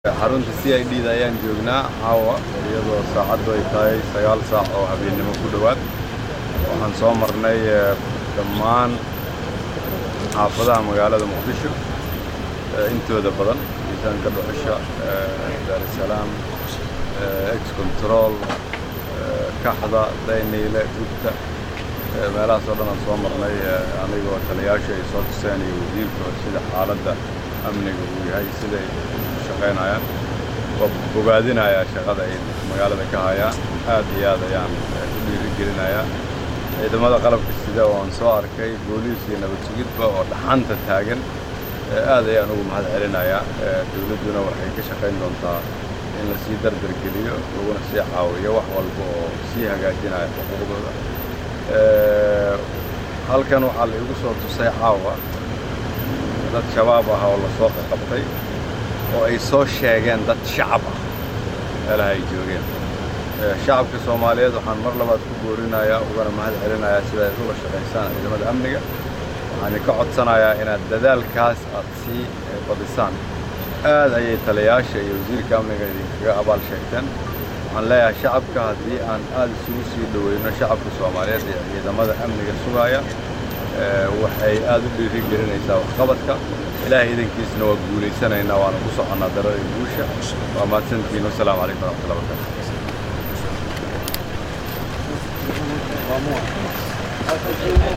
xarunta c i d da ayaan joognaa caawa iyadoo saacaddu ay tahay sagaal saac oo habeennimo ku dhowaad waxaan soo marnay dhammaan xaafadaha magaalada muqdisho intooda badan miisaanka dhuxusha daarusalaam ex control kaxda dayniile gubta meelahaas oo dhan aan soo marnay anigoo taliyaasha ay soo tuseen iyo wasiirka sida xaaladda amniga uu yahay siday u shaqaynayaan waa bogaadinayaa shaqada ay magaalada ka hayaan aad iyo aad ayaan u dhiirigelinayaa ciidamada qalabka sida oo aan soo arkay booliis iyo nabad sugidba oo dhaxanta taagan aad ayaan ugu mahad celinayaa dowladduna waxay ka shaqayn doontaa in la sii dardargeliyo laguna sii caawiyo wax walba oo sii hagaajinaya xuquuqdooda halkan waxaa la igu soo tusay caawa dad shabaab ah oo lasoo qaqabtay oo ay soo sheegeen dad shacab ah meelaha ay joogeen shacabka soomaaliyeed waxaan mar labaad ku boorinayaa ugana mahad celinayaa sida ay ula shaqaysaan ciidamada amniga waxaan ka codsanayaa inaad dadaalkaas aad sii badisaan aad ayay taliyaasha iyo wasiirka amniga idinkaga abaal sheegteen waxaan leeyahay shacabka haddii aan aad isugu sii dhoweyno shacabka soomaaliyeed ee ciidamada amniga sugaaya waxay aad u dhiiri gelinaysaa waxqabadka ilaahay idankiisna waa guulaysanaynaa waana ku soconnaa darada guusha waa mahadsantihiin wasalaamu calaykum waraxmatullahi wabarakatu